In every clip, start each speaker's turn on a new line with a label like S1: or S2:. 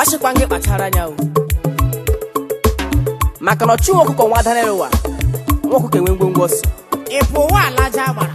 S1: sịkwa gị kpachara anya o maka na ọchụ ọkụkọ nwa dara ụwa nwa ọkụkọ enwe ngwongwo ọsọ
S2: ịpụ ụwa alaja gbara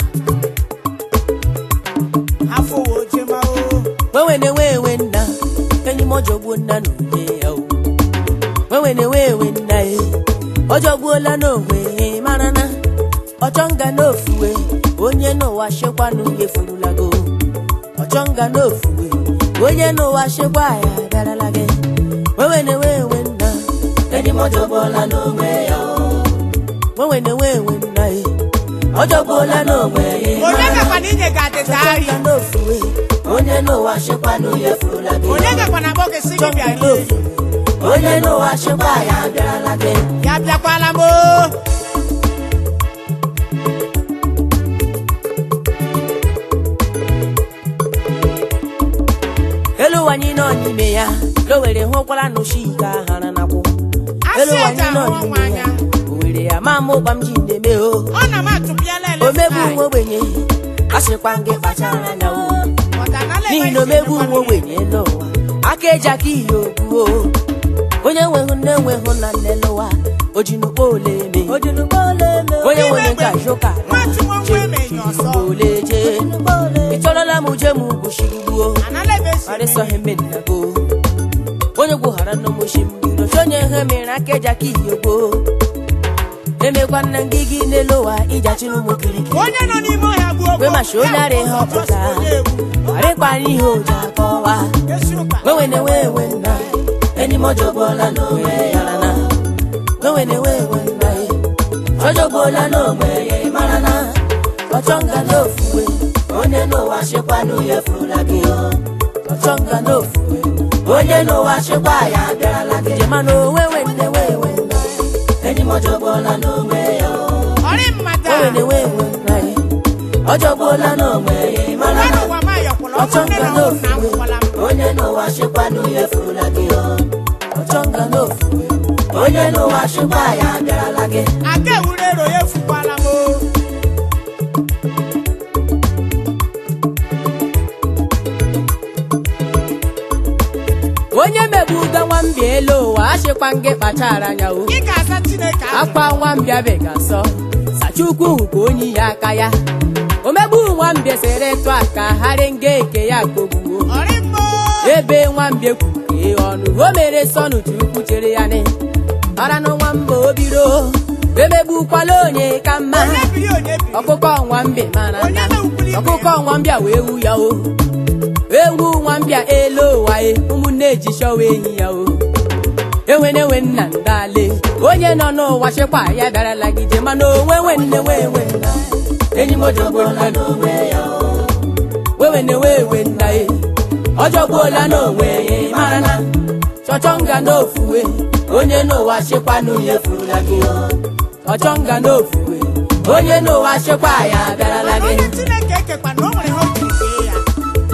S2: afọ wo jema o
S1: nwewe na-enwe enwe nna enyi m ọjọgbuo nna na onwe ya o nwewe na-enwe enwe nna e ọjọgbuola n'onwe ya mara na ọchọnga n'ofuwe onye n'ụwa shekwanụ ya efurulago ọchọnga n'ofuwe onye n'ụwa shekwa ya bịarala gị nwewe na-enwe enwe nna enyi m ọjọgbuola n'onwe ya o nwewe na-enwe enwe nna e ọjọgbuola n'onwe ya
S2: onye gakwa na inye gị adịta ahị
S1: ọchọnga n'ofuwe onye n'ụwa shekwanụ ya efurula gị
S2: onye gakwa na akpọ gị si gị bịa rie
S1: onye n'ụwa chekwa ya bịarala gị
S2: ya bịakwala m o
S1: elu ụwa anyị nọ n'ime ya lowere hụkwara n'oshi ike ahara nakwụ elu
S2: asị
S1: ụwa
S2: eji
S1: anyị nọ
S2: ahụ ọnwa
S1: n'ime ya
S2: anya
S1: owere ya ma mụ ụkwa m ji na-eme o
S2: ọ na m atụpịala ele
S1: omegbu nwa ogbenye asịkwa m gị kpachara anya o n'ihi na omegbu nwa ogbenye n'ụwa aka eji aka ihe okwu o onye nwehụ nne nwehụ na nne n'ụwa ojinukpo ole eme onye nwere nke ajụka
S2: nwatụ nwa nwa emenye ọsọ
S1: ole jee ịchọrọla m uje m gwushigbuo
S2: anala ebe esi
S1: arịsọghị mmenago onye gwughara n'ụmụchi mbido chonye ihe mere aka eji aka ihe gboo emekwa nna gị gị n'elu ụwa ịjachi n'ụmụ kirikiri
S2: onye nọ n'ime ọhịa bụ
S1: Kwe mashi onye ara ihe ọpụta arịkpara ihe oji akọwa nwewe na-enwe enwe nna enyi m ọjọgbuola n'onwe ya na nwewe na-enwe enwe nna ya ọjọgbuola n'onwe ya mara na ọchọnga n'ofuwe onye n'ụwa chekwanụ ya efurula gị o ọchọnga n'ofuwe onye n'ụwa chekwa ya abịarala gị je mana onwe nwe nne nwe enwe nna enyi m ọjọgbuola n'onwe ya o
S2: ọrị mmata
S1: nwewe na-enwe enwe nna ya ọjọgbuola n'onwe ya mara
S2: mmadụ
S1: na
S2: ụwa ma yọkwala ọkụ nne
S1: ọchọnga
S2: na ụmụ na
S1: n'ofuwe
S2: akwụkwala m
S1: onye n'ụwa chekwanụ ya efurula gị o ọchọnga n'ofuwe onye n'ụwa chekwa ya abịarala gị
S2: aka ewuru ero ya efukwala m o
S1: onye megbuga nwambịa elu ụwa achịkwa gị kpachara anya o
S2: ị ga-aza chineke ahụ
S1: akwa nwambịa begasọ sachukwu hụ ka onye ya aka ya omegbu nwambịa sere tụ aka harị nga eke ya kpogbuo
S2: ọrị mma o
S1: ebe nwambịa kwuke ọnụ o mere sọnụ chukwu chere ya ne ọra na nwamba obiro emegbukwala onye ka mma
S2: onye biri onye biri
S1: ọkụkọ nwambịa mara
S2: onye
S1: na
S2: na-ukwuli ibe
S1: ọkụkọ
S2: ya
S1: nwambịa wee wu ya o ewu nwambịa elu ụwa e ụmụnne ji chọwa enyi ya o enwene nwe nna ndale onye nọ n'ụwa chekwa ya bịarala gide mana onwe nwe nne nwe nwe nna enyi m ọjọgbuola n'onwe ya o wewene we we nna e ọjọgbuola n'onwe ya ị mara na chọchọnga n'ofuwe onye n'ụwa chekwanụ ya efurula gị o ọchọnga n'ofuwe onye n'ụwa chekwa ya bịarala gị
S2: onye chineke ekekwa na o nwere ihe o jiri kee ya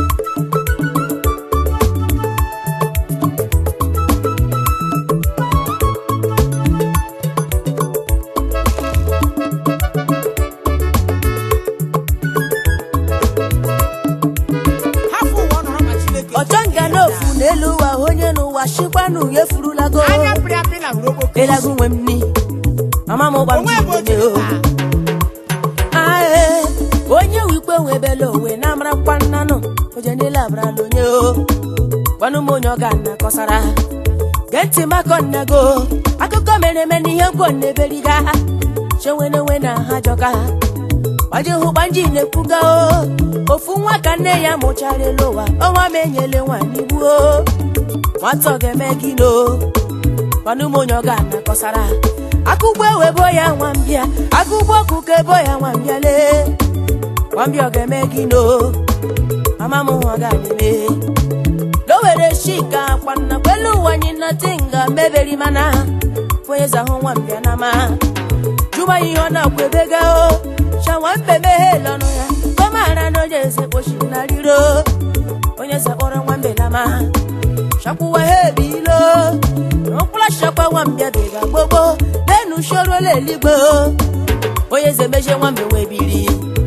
S2: hafụ ụwa ọ nọrọ ma chineke
S1: ọchọnga n'ofu n'elu ụwa onye n'ụwa chekwanụ ya efurulago
S2: anya pịrị apị na hụrụ okpoko
S1: elagu nwe m ni mama m gba m
S2: onwe ebe o
S1: ji
S2: jiri
S1: o
S2: taa
S1: ae onye wikpe nwebela onwe na amarakwa nnanụ oje niile abarala onye o gwanụ m onye ọ ga na kọsara gee ntị makọ nnago akụkọ mere eme n'ihe nkwo na-eberiga chenwenewe na ha jọka gbaji hụ gbanji na-ekwuga o ofu nwa ka nne ya mụchara elu ụwa ọnwa m enyele nwanyị gbuo nwata ọ ga-eme gị no gwanụ m onye ọ ga na kọsara akụgbo ewebo ya nwambịa akụgbo ọkụkọ ebo ya nwambịa lee nwambịa ọ ga-eme gị no mama m hụ ọ ga na-eme lowere shika kwanna kwelu ụwa anyị na tinga meberi mana fonye zahụ nwambịa na ma jụba ihe ọ na-akwebega o shawa mbe meghe lọnụ ya kọmara na onye eze kpochi na riro onye eze kpọrọ nwambe na ma shakwuwa ha ebilo n'ụkwụla shakwa nwambịa bega gbogbo lenu shorola eligbo onye eze meje nwambe wee biri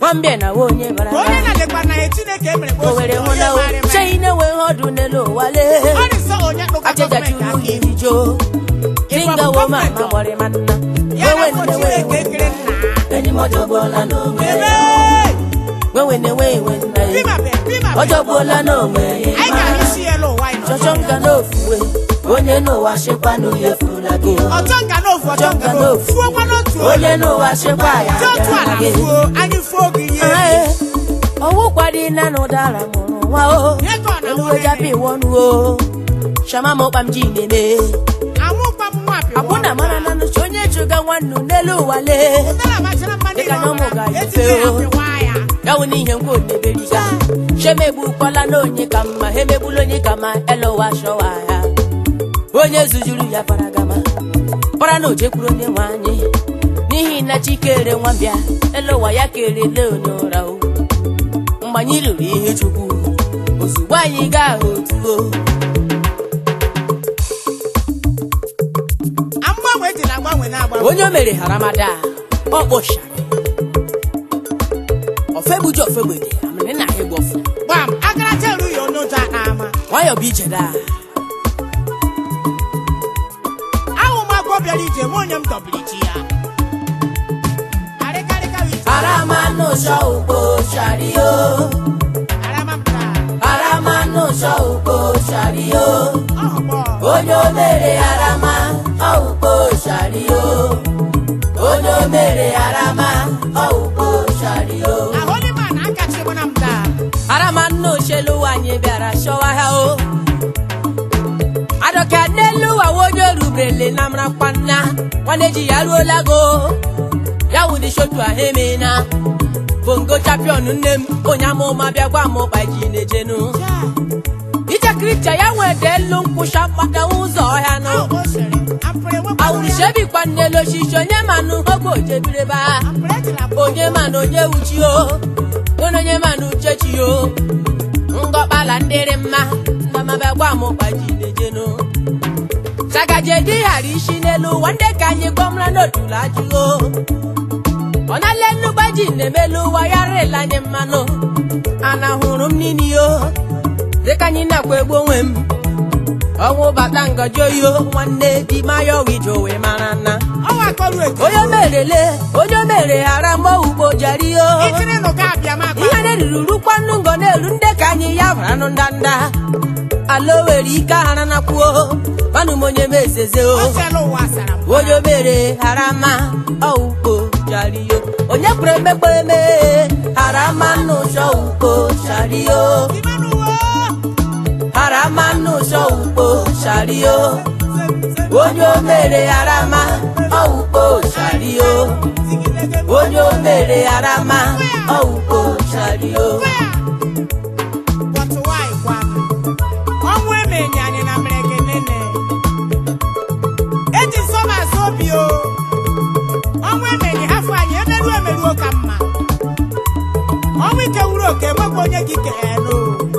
S1: nwambịa na nwa onye bara
S2: onye
S1: bara
S2: na-adịkwa na ya chineke emere ka
S1: o were hụ na
S2: onye marị
S1: uche ị na-enweghị ọdụ n'elu ụwa lee
S2: ọ dị nsọ onye kpụkọ
S1: ajajachi
S2: gọọmenti aka
S1: uru
S2: ihu
S1: iri jo dinga wo ma ma gbọrị ma nna
S2: ya na
S1: wewe
S2: afọ
S1: nne
S2: chineke
S1: wewe
S2: ekere nna
S1: enyi m ọjọgbuola n'onwe
S2: ebe
S1: ya wewe na-enwe enwe nna ya
S2: pima be pima be
S1: ọjọgbuola n'onwe ya
S2: anyị gara isi elu ụwa anyị nọ.
S1: chọchọ nga n'ofuwe onye n'ụwa chekwa na onye furula gị
S2: ọchọ nka n'ofu ọchọ nka n'ofu fuokwa n'otu
S1: onye n'ụwa chekwa ya
S2: dị otu ala
S1: abịara gị
S2: fuo anyị fuo gị ihe
S1: Ae, ọwụ kwadi na n'ụdara mụrụ nwa o
S2: Nye ka ọ na
S1: eluwe japi wọnụ o shama m ọkpam ji na-eme
S2: amụkwa m nwa apịwa
S1: akwụna mara na nụcha onye chụga nwannu n'elu ụwa lee
S2: ụdara bachara mma
S1: Dịka
S2: niile
S1: na ụmụ
S2: ọbụla
S1: ga-efe
S2: etiti
S1: o.
S2: apịwa ya
S1: ya wụ n'ihe nkwa oneberiga shemegbukwala na onye ka mma ha emegbula onye ka ma elowa shọwa ya onye zujuru ya paragama para na ojekwuru onye nwe anyị n'ihi na chikere nwambịa elowa ya kerele onye ụra o mgbe anyị lụrụ ihe chukwu ozugbo anyị gaa otuo
S2: mgbanwe dị na agbanwe na-agbanwe
S1: onye o mere haramada ọ kpọchara ofegbuji ofegbede amịrị na ịgbọfụ
S2: gbam agaracha eru ya onye ụjọ ama
S1: nwayọ bụ ije daa
S2: ahụ m agwọ bịara ije m onye m dọbiri chi ya arịkarịka ije
S1: Aramanusha ukpo shario.
S2: arama m taa
S1: Aramanusha ukpo shario.
S2: ọhụgbọ
S1: Onye o mere arama ọukpo shario. Onye o mere arama ọukpo shario.
S2: ahụlịma na akachi mụ na m taa
S1: Aramanusha elu anyị bịara shọwa ha o. Adọka n'elu ụwa onye orubrele na mrakwa nna nwanne ji ya ruola go ya wụ dị shotu ahụ emena bongo champion nne m onye amụma bịa gwa m ụkpa ji na-ejenu ije kricha ya nwede elu nkwụsha mkpata ụzọ ọhịa nụ
S2: ahụ o sere apụrụ enwekwa
S1: awụrụshebikwa nnelu oshishi onye manụ ogbe ojebireba
S2: apụrụ ejila bụ
S1: onye manụ onye wuchi o onye onye manụ uchechi o ngọkpala ndịrị mma ndamabịa gwa m ụkpa ji na-ejenu chagaje dị ghara isi n'elu ụwa ndị ka anyị gbọmra n'otulu ajụgo ọ na-ele nnukwu ji na-emelu ụwa ya rịla anyị mmanụ ana hụrụ m nini yo dịka anyị na-akwa egbu onwe m ọnwụ bata ngọjọ yo nwanne di maya ọwije owe mara nna
S2: ọnwa akọrụ etu
S1: onye merele onye mere ghara mma ugbo jari yo
S2: ikiri nụ ga abịa m akpa
S1: ihe na-eruru rukwa nnu ngọ na-eru ndị ka anyị ya baranụ ndanda ala o were ike ahara nakwuo manụ m onye mezeze o
S2: o sela ụwa sara m
S1: onye obere harama ọukpo shario onye kwere emekpe eme harama n'ụzọ ukpo shario
S2: imanụ uwe
S1: harama n'ụzọ ukpo shario onye omere harama ọukpo shario onye omere harama ọukpo shario
S2: But why, Kwan? ọnwụ emenye anyị na mberede nene eji nsọ m azụ obi o ọnwụ emenye afọ anyị emeruo emeruo ka mma ọnwụ ike wuru oke enwekwa onye gị keenu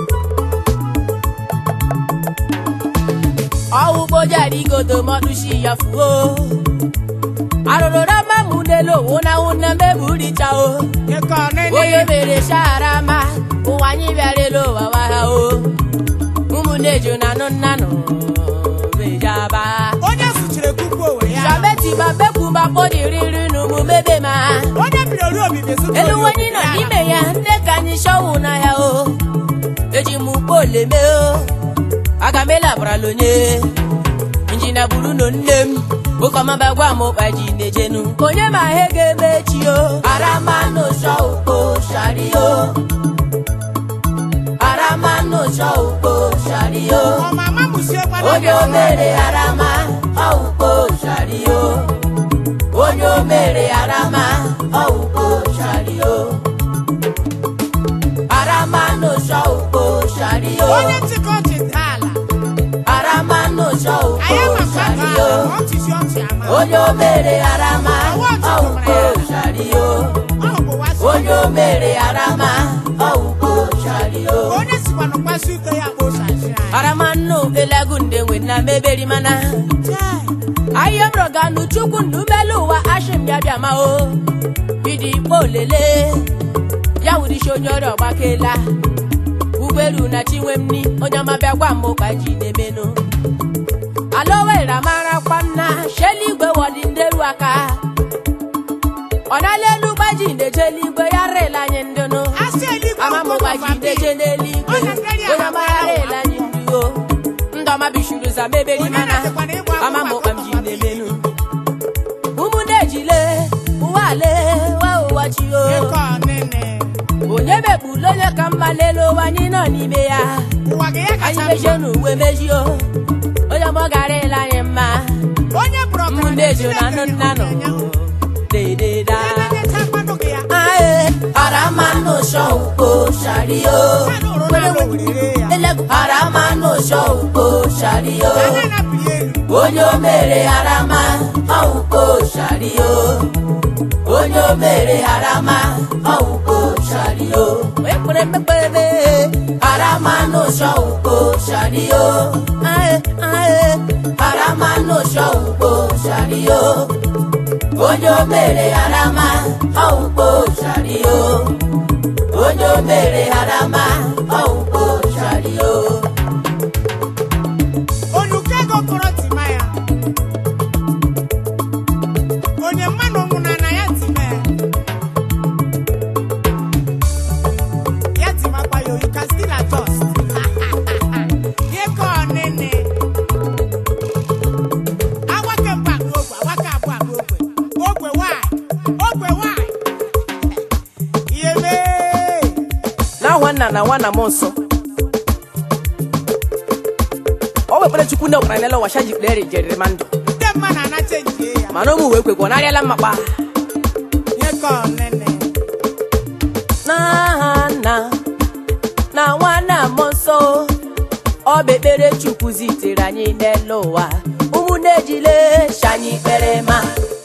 S1: ọwụgbo jarigodo mọdụshi ya fuo arụrụ rama mụ n'elu wụna wụna meburicha o
S2: ike
S1: onye
S2: ọnịnị
S1: mere sharama ụwa anyị bịara elu ụwa waha o ụmụnne ju na nụ nnanụ bejaba
S2: onye sụchiri kuku owere ya
S1: shabeti ma bekwu ma kpọdiriri n'omume be ma
S2: onye biri ori obibi zụta
S1: elu
S2: ori
S1: onye
S2: obibi
S1: nọ
S2: ya.
S1: n'ime ya nne ka anyị shọwụ na ya o eji m ugbo oleme o aga m elabarala onye injinia buru no nne m ụkọmaba gwa m ụkpa ji na-ejenu onye ma ihe ga-eme echi o aramanụ shọ ukpo shario aramanụ shọ ukpo shario
S2: ọmama musiokwa na
S1: onye o mere arama ọukpo shario onye o mere arama ọukpo shario arama n'ụzọ ukpo shario
S2: onye nchịkọ ọchị daa ala
S1: arama n'ụzọ
S2: anyị
S1: ukpo
S2: ma mmadụ
S1: shario
S2: ahụ ọchịchị ọchị ama
S1: onye o mere arama ọukpo shario
S2: ọhụ bụ wasị
S1: onye o mere arama ọukpo shario
S2: onye sikwanụ mkpasi ute ya bụ shashi anyị
S1: arama nnu elagunde nwe na meberi mana
S2: Chai.
S1: ayọmrọganu chukwu nnumelu ụwa ashim bịa bịa ma o bidi ikpo olele bịa wụrisi onye ọrịa ọgbakela ụgbọelu na chinwemni onye ọma bịa gwa m ụkwa ji na-emenụ ala owere marakwa nna sheli igwe wọdị ndị elu aka ọ nala elu gbaji ndeje eluigwe ya rela anyị ndụnụ
S2: asị eluigwe
S1: ama m
S2: ụkwụ
S1: gbaji ndeje n'eluigwe onye ọma ya rela anyị ndị o ndọma bishuru za meberi
S2: onye
S1: mana
S2: na-asịkwana ịgba
S1: ama m
S2: akwụkwọ
S1: ụkwa m ji
S2: akụkọ
S1: na-emenụ ụmụnne ejile ụwa ale wa ụwa chi o
S2: Eke ọnịnị.
S1: onye mekpulu onye ka mma lele ụwa anyị nọ n'ime ya
S2: ụwa gị ya
S1: anyị
S2: kacha
S1: mejie
S2: mma
S1: n'uwe mejio onye ọma gara ele anyị mma
S2: onye bụrụ ọgaranya
S1: ụmụnne ejo na anụ
S2: Chineke
S1: nna nọ
S2: nyere ya.
S1: dededa
S2: Onye na-enyecha mmadụ gị ya.
S1: ae aramano shauko shario
S2: Mmadụ hụrụ n'ala owere ya.
S1: elegu aramano shauko shario
S2: Ya na-anapụghị elu.
S1: onye o mere arama ọwụko shario onye o mere arama ọwụko shario ekpere mmekpere arama n'ụsọ ụko shario ae ae arama n'ụsọ ụko shario onye o mere arama ọwụko shario onye o mere arama ọwụko shario
S2: Onyuka ego kọrọ tima ya. Onye mmadụ nwụrụ na ya time ya. Ya timakwa ya, you can still adjust. Eke ọnịnị. Awake mbụ akpa ogwe, awake abụọ akpa ogwe. Ogwe nwanyị, ogwe nwanyị. Ihe mee.
S1: na nwanna na nwanna m nsọ o wekpere chukwu ndị ọkwara n'ele washa jikpere jeriri ma ndụ
S2: Ndị mmadụ anacha njie ya.
S1: mana ụmụ wee kwekwa narịala mmakpa
S2: Eke ọnịnị.
S1: na nna na nwanna m nsọ ọ bụ ekpere chukwu zitere anyị n'ele ụwa ụmụnne ejile shanyị kpere ma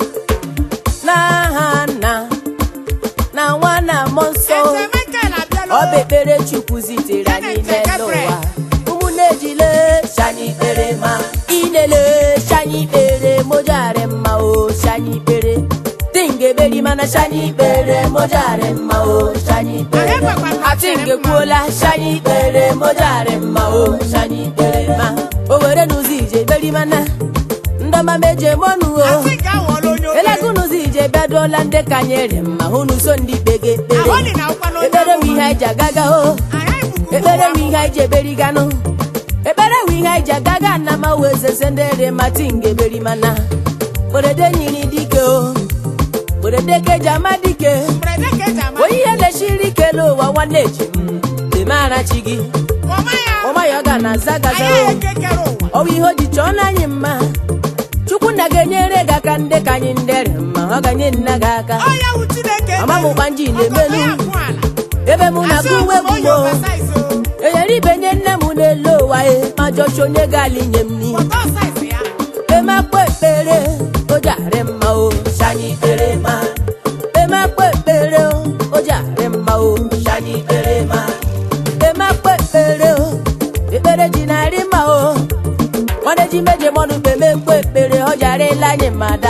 S1: na nna na nwanna m nsọ
S2: Eze Michael abịala
S1: ọ bụ
S2: o.
S1: ekpere chukwu zitere anyị n'ele ụwa ụmụnne ejile shanyị kpere ma inele shanyị kpere mojare mma o shanyị kpere tingeberi mana shanyị kpere mojare mma o shanyị kpere atinge kwuola shanyị kpere mojare mma o shanyị kpere ma o were n'ụzọ ije beri mana ndọma meje mọnụ o
S2: Asị ka awọla onye obere.
S1: elego n'ụzọ ije bịaduola ndị ka nyere mma hụnụ so ndị kpege ekpere
S2: Ahụ dị na ụkwa n'onye
S1: ekpere bụ
S2: amụma.
S1: ihe anyị ji agaga o
S2: Anyị bụkwa
S1: ekpere bụ
S2: ụmụ
S1: ihe anyị ji eberiganụ ekpere bụ ihe anyị ji agaga na ma wee zeze ndị ere mati ngeberi mana kperede nyiri dike o kperede keji ama dike
S2: mberede ka eji ama.
S1: onye ihe lechiri ike n'ụwa nwanne eji m demara chi gị
S2: Ọma ya.
S1: ọma ya ọ ga na aza gaza
S2: Anyị
S1: o
S2: ekekere ụwa.
S1: ọ bụ ihe o ji chọọ n'anyị mma chukwu nna ga-enyere gị aka ndị ka anyị ndere mma ọ ga-nye nna gị aka
S2: Ọ ya wụ Chineke
S1: Mama m gba nji na-emelu.
S2: Ọkọkọ ya kwụ ala.
S1: ebe mụ na
S2: Asị
S1: gị uwe
S2: ọkụkọ onye
S1: gbugbo
S2: oversize o.
S1: enyere ibe nye nne m n'elu ụwa e ma jọchi onye ga-ala inye m n'ihu
S2: Pọtọ size ya.
S1: emakpa ekpere o jare mma o shanyị kpere ma emakpa ekpere o o jare mma o shanyị kpere ma emakpa ekpere o ekpere ji narị mma o nwanne ji meje mọnụ mgbe mekpa ekpere ọ jarela anyị mada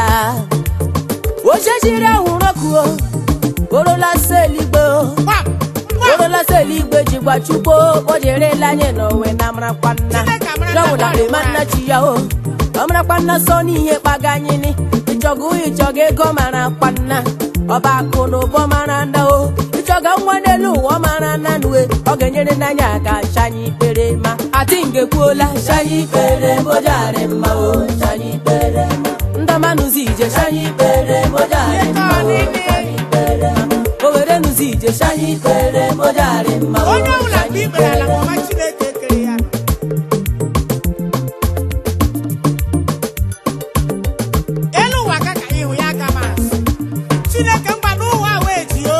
S1: ochechiri ahụrụ ọkụ o orola sa eluigwe o
S2: Gbam. Gbam.
S1: orola sa eluigwe ji gwa chukwu o jerela anyị n'onwe na marakwa nna
S2: Chineke amara na
S1: jọnwụla
S2: mmadụ
S1: ma nna chi ya o ọ marakwa nna sọ n'ihe kpaga anyị ni ịchọga ịchọga ego mara kwanna ọba akụ na ụbọ mara nda o ịchọga nwa n'elu ụwa ọ mara nna nue ọ ga-enyere n'anya aka shanyị ikpere ma ati ngekwuola shanyị ikpere mojari mma o shanyị ikpere ndamanụzi ije shanyị ikpere mojari mma o shanyị ikpere o were nụzi ije shanyị ikpere mojari mma o
S2: Onye ọbụla
S1: shanyị
S2: mgbe ikpere ala
S1: ikpere
S2: ma ọma Chineke kere ya. Elu ụwa ka ka ịhụ ya aka maasị. Chineke mgba n'ụwa wee ji o.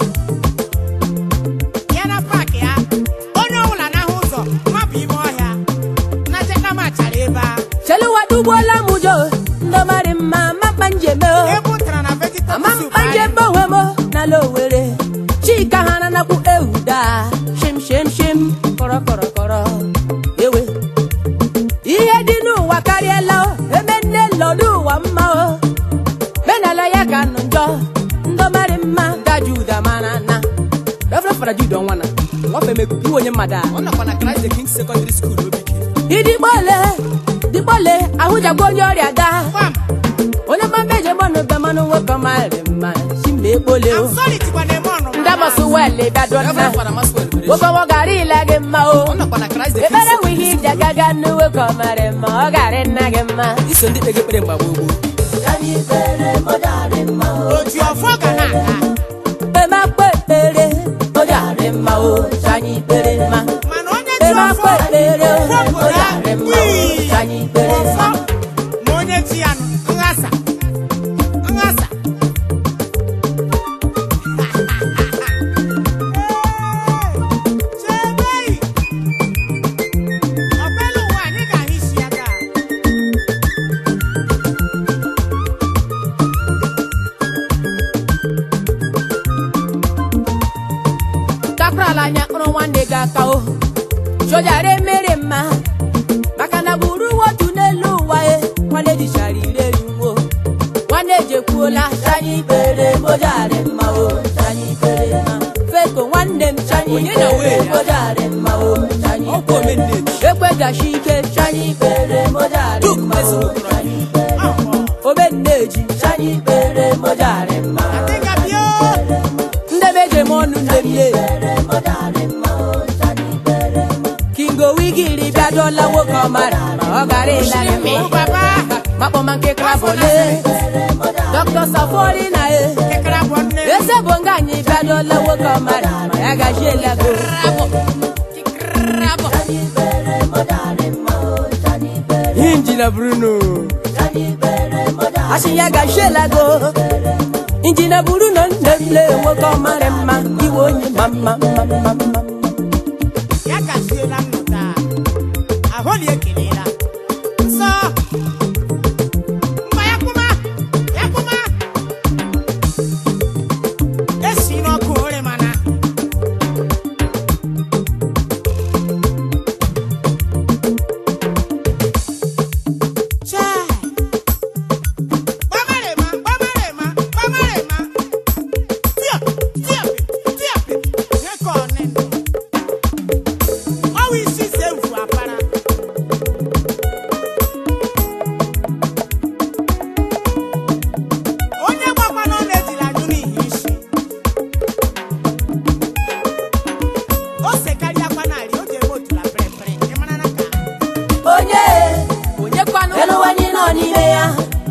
S2: Ya na paakị ya. Onye ọbụla n'ahụ ụzọ mapụ ime ọhịa. Na cheta ma chara ebe a.
S1: cheluwa dugbuola m ụjọ ndọmarị mma mapa njeme o
S2: Ebe ụtara na vegetable
S1: ama
S2: soup
S1: mpa
S2: anyị.
S1: njebe onwe m n'ala owere chika ha nanakwu ewuda shim shim shim kọrọ kọrọ kọrọ ewe ihe dị n'ụwa karịala o ebe nne lọdụ ụwa mma o menala ya ka nụ njọ ndọmarị mma gaji ụda mara na
S3: na jude ọnwana nwafe mekwu iwe onye mmadụ a ọ nọkwa na Christ the King Secondary School Obike
S1: idigbole digbole ahụjagwa onye ọrịa gaa
S2: Kwam,
S1: onye mmameje mmanụ be mmanụ nwoke marị mma chimba ekpole o
S2: I'm sorry tikwa na eme ọnụ.
S1: ndị amasị wele bịadona
S3: Reverend Father Maxwell Berechi.
S1: nwoke nwo gara ile gị mma
S3: ọ
S1: o
S3: nọkwa na Christ the King
S1: ekpere nwe ihe
S3: Secondary
S1: iji agaga nnu nwoke ọ marị mma ọ gara nna gị mma
S3: School. iso ndị kpege ekpere mgbe gboo gboo
S2: Oji ọfọ ga na-aga.
S1: emakpa ekpere ọ gara mma o anyị ikpere mma
S2: Mana onye ji ọfọ,
S1: emakpa ekpere o
S2: ọfọ
S1: ọ
S2: obodo a,
S1: gara mma o
S2: wii,
S1: anyị ikpere
S2: ọfọ,
S1: mma
S2: ma onye ji ya nụ, nghasa, nghasa. Chebei! Ọbụla ụwa anyị ga-ahụ isi ya taa.
S1: kaprala anya kpụrụ nwanne gị aka o sojara emere mma maka na gburu otu n'elu ụwa e nwanne jichara ire iwo nwanne jekwuola chanye ikpere mojari mma o chanye ikpere mma feko nwanne m chanye
S3: Onye na wee
S1: ikpere
S3: ya?
S1: mojari mma o chanye
S3: ọ bụ omenneji
S1: ekwegashi ike chanye ikpere mojari
S3: Duke
S1: mma o
S3: Ezinụlọ.
S1: chanye ikpere
S2: Ọhọ.
S1: omenneji chanye ikpere mojari mma
S2: Adịga bịa o.
S1: ndebe jem ọnụ ndemle kingo wigiri bịadola nwoke ọmara ma ọ gara ịlarị
S2: Mụ baba,
S1: makpọma nke krabole dr safori na e
S2: kekere abụọ nne.
S1: eze bụ nga anyị bịadola nwoke ọmara ma ya gajielago injina bruno asị ya gajielago injina bruno ndemle nwoke ọmara mma iwe onye ma mma mma mma mma
S2: ya gaziela nnụta ahụli ekelela nsọ mba ya kwụma ya kwụma esi n'ọkụ ore mana Chai! Gbamarema, gbamarema, gbamarema. Tio, tio, tio, nye ka ọ nịnụ. Ọwụ isi se mfu apara. Onye gbakwa n'ọnụ ejila anyụ n'ihi isi. O sekarịakwa narị, o ji eme otula pịrịpịrị. Ị mara na ka?
S1: onye
S3: onye kwanụ
S1: Leluwanyi nọ n'ime ya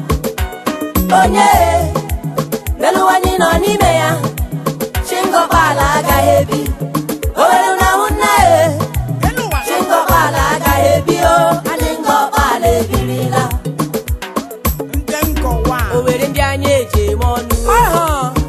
S1: onye leluwanyi nọ n'ime ya chingọkpala agaghị ebi owere na nna e
S2: Elu ụwa
S1: chingọkpala agaghị ebi o anyị ngọkpala ebirila
S2: ndị nkọwa.
S1: owere ndị anyị eji eme ọnụ
S3: Ọhọ.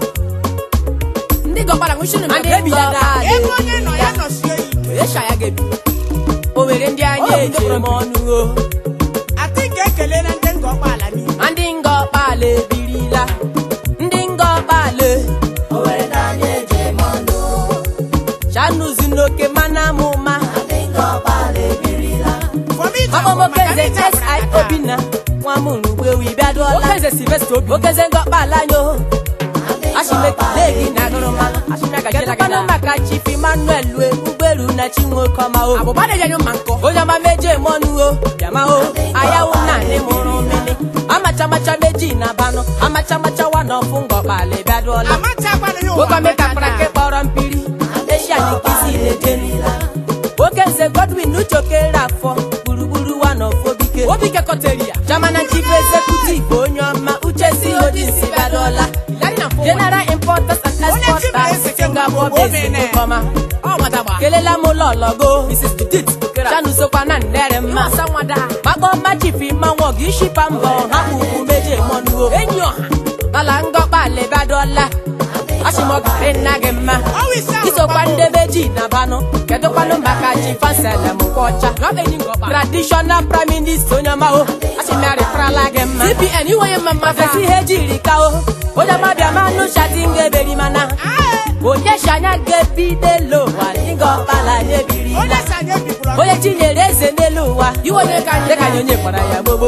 S3: ndị gọkpara nwụchiri na
S1: Ndị
S3: bebi ya
S1: ngọkpala
S3: daa
S2: Ebe onye nọ ya nọsie ike.
S3: esha ya ga-ebi
S1: owere ndị anyị
S3: Ọ bụ
S1: eji
S3: ndị
S1: eme ọnụ o
S2: Ati ga-ekele na ndị ngọkpala niile.
S1: Ma ndị ngọkpala ebirila ndị ngọkpala owere ndị anyị eji eme ọnụ chanuzi n'oke mana amụma ndị ngọkpala ebirila
S2: For me to
S1: Ọkpọmọkeze
S2: maka ndị
S1: SI
S2: tabara aka.
S1: Obinna nwa m rugbe wi bịaduola
S3: okeze silvester obi
S1: okeze ngọkpala nyo ashimekile gị na agụrụmalụ kedụkwanụ maka chief emmanuel lue ụgbọelu na chinwokọma o
S3: abụba na-eji anya mma nkọ
S1: onye ọma meje mọnụ o bịama o ayawu na ndị mụrụ mmiri amachamacha meji na banụ amachamacha wa na ọfụ ngọkpala bịaduola
S2: Amachakwana ya ụwa
S1: nwoke meka
S2: amaka
S1: kpara nke
S2: na-
S1: kpọrọ mpiri eshia n'ikisi lejerila nwoke nze godwin uchokere afọ gburugburu wa na ofobike
S3: obi kekọteri ya
S1: Chairman and Chief Executive onye ọma uche si odisi badola
S3: Larry na fọ
S1: general importers and
S2: Onye chief
S1: exporters
S2: executive
S1: singapore
S2: bụ
S1: based
S2: Obinna.
S1: nkọma
S3: ọ gbadagba
S1: kelela m lọlọgo
S3: mrs judith okera
S1: chanu sokwa na ndere mma
S3: asa nwada
S1: makpọ mma chifi mmanwụ ọgụ ishipa mbọ ha kpukwu meje mọnuo
S3: enyi ọha
S1: ala ngọkpa lebadola ashimọgari nna gị mma
S2: Ọwụ isi ahụ
S1: isokwa
S2: gbapụ.
S1: ndebe ji na banụ kedụkwanụ maka chifanselem kwọcha
S3: rọba enyi ngọkpa
S1: traditional prime minister onye ọma o ashimariprala gị mma
S3: cpn iwe onye mma mma
S1: afesi ihe jiri ka o onye ọma bịa manụ shati ngeberi mana
S2: Aye.
S1: onye shanya gebidelo ụwa dịga ọkpala nyebiri
S2: Onye si anyị ebikwuru
S1: onye chinyere eze n'elu ụwa
S3: iwe onye ka anyị
S1: dịka anyị onye kpara ya gbogbo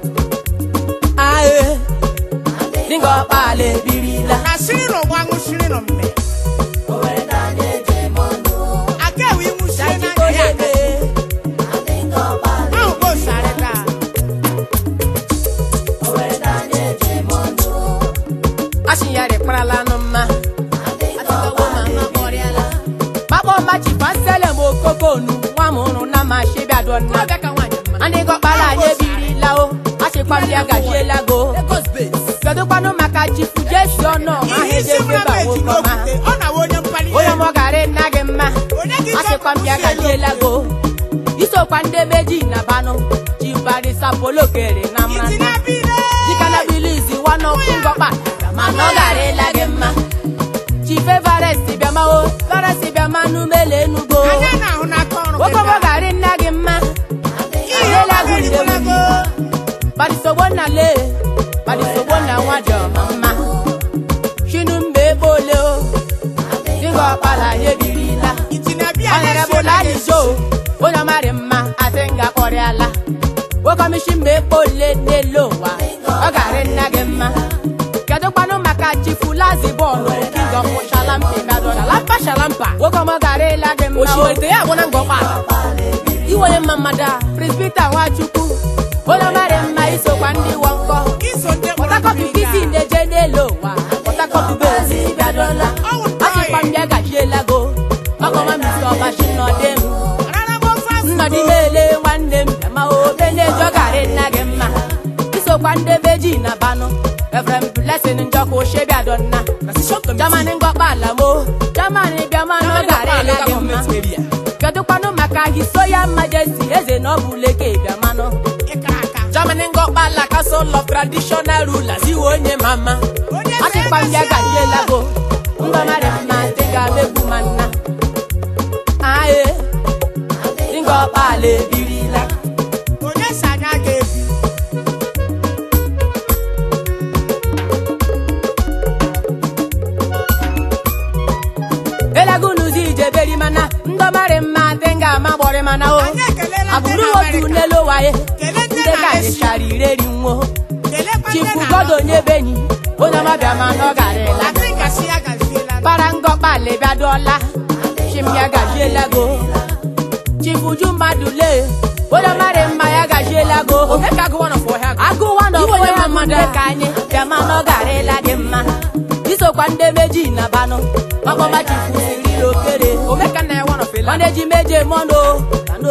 S1: ae dịga ọkpala ebirila
S2: na shiri n'ụgbọ aṅụ shiri nọ mme
S1: nna
S3: Ọbịa ka nwaanyị mma.
S1: ndị gọkpara anyị ebirila o achịkwa m ya gajiela go
S3: Lagos base.
S1: kedụkwanụ maka chifu jesi ọnụ ọha
S2: ihe isi
S1: ejebe
S2: mra
S1: ba
S2: meji
S1: nwoke ọma
S2: n'okwute ọ na-awa onye mkpali
S1: onye ọmọgarị nna gị mma
S2: Onye gị
S1: achịkwa m ya
S2: dọpụta elu
S1: gajiela go isokwa ndị beji na banụ chibarisa polokere na
S2: itinye
S1: mrata
S2: abịrị
S1: dikana bilizi wanọkụ ngọkpa mana ọ garịla gị mma chife varesti bịama o varesti bịama n'umele enugo
S2: anya na-ahụ n'aka ọrụ gị
S1: nwoke ọmọgarị nna gị mma
S2: ihe
S1: Adela
S2: ọma
S1: gị ndewo
S2: erigolago
S1: badisogbo nna le badisogbo nna nwa dị ọma mma chinu mgbe ebe ole o dịga ọkpala ya ebirila
S2: itinye abịa
S1: ọnyere bụ na alijo onye ọmarị mma asị nga kpọrịala nwokomishi mgbe ekpe ole n'elu ụwa ọ garị nna gị mma kedu kwanụ maka chifulazi bọọlụ king of shalampi gadọ shalampa shalampa nwoke ọmọ garịla gị mma o.
S3: Osimiri ya agwụ na ngọkpa.
S1: iwenye mma mmadụ a prispita nwachukwu onye ọmarị mma isokwa ndị wọ nkọ
S2: iso ndị mkpọrọ
S1: pọtakọpụ
S2: mmiri
S1: kisi na-eje n'elu ụwa pọtakọpụ bezi bịadola
S2: Ọ wụ ntọị.
S1: achịkwa m bịa gajiela go ọkọma misi ọbachi nọdị m
S2: Rara m ofe azụ
S1: nnọdị mele nwanne m ma obe na-ejo garị nna gị mma isokwa ndị beji na banụ evrem blesin njọkụ shebiadonna
S3: Transition committee.
S1: jamani ngọkpa ala mo jamani bịamanụ garịla gị mma
S3: Government area.
S1: kedụkwanụ maka hisoya majesti eze na ọ bụ leke bịamanụ
S2: ịkara aka
S1: Germany ngọkpa la castle of traditional rulers iwe onye mama
S2: Onye
S1: achịkwa m ya
S2: na-emesi
S1: gajiela go ngọmarị mma dị ga-amegbu ma nna aye dị ngọkpa ala ebirila
S2: onye si anya ga-ebi
S1: elagunuzi ijeberi mana ndọmarị mma dị ga-ama gbọrị mana o
S2: anyị ekelela ndị
S1: abụrụ
S2: na
S1: otu
S2: Amerịka
S1: n'elu waye
S2: kelee ndị
S1: ndị
S2: na
S1: ka anyị
S2: Asia
S1: chara ireri nwo
S2: kelekwa ndị
S1: chifu
S2: na
S1: godo onye benyi onye ọma bịa mana ọ garịla
S2: Latị gasị ya gaziela
S1: para ngọkpa lebiadola chimya gajiela go chifuju mmadụ lee onye mara mma ya gajiela go
S3: Omeka agụ one of ọhịa.
S1: agụwa na
S3: Iwe onye
S1: ọbụya
S3: mma
S1: mmadụ ka anyị bịama na ọ garịla gị mma isokwa ndị meji na banụ ọkpọma chifu siriri okere
S3: Omeka nna ya one of Ela.
S1: ọneji meje mọnụ kano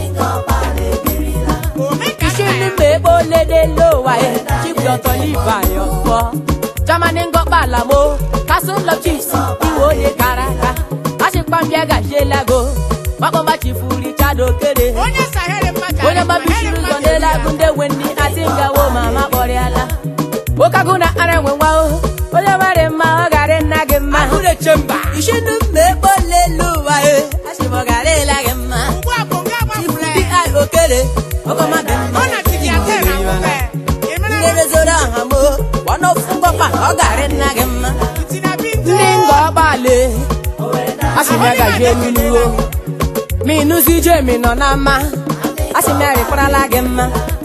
S2: omeka
S1: ishi
S2: nna
S1: ndị
S2: ya
S1: mma ebe ole n'elu ụwa ya chief dọtọ liva ya ọfọ jamani ngọkpa ala mo castle of chiefs iwe onye kara aka achịkwa mbịa gajiela go makpọma chifu richard okere
S2: onye sahere mmadụ
S1: onye gbabisiri ụzọ n'elu agụ ndị nwe ndị ati ngawo ma ma kpọrịala nwoke agụ na ara enwe nwa o onye mara mma ọ garị nna gị mma
S3: Ahụ na-eche mba.
S1: ishi ndị mma ebe ole n'elu ụwa ya achịkwa garịla gị mma
S2: ugbu a bụ nga gbapụrụ
S1: di
S2: ya
S1: okere ọkọma dị mma
S2: ọ na tiki ate na nwụwe emere
S1: ndị rezoro aha mo ọnụ ofu ngọkpa ọ garị nna gị mma
S2: itinye abịa
S1: ndị ngọgbale asị m ya gajie n'inuwo ma ịnụzi ije mi nọ na mma asị m ya rịkwarala gị mma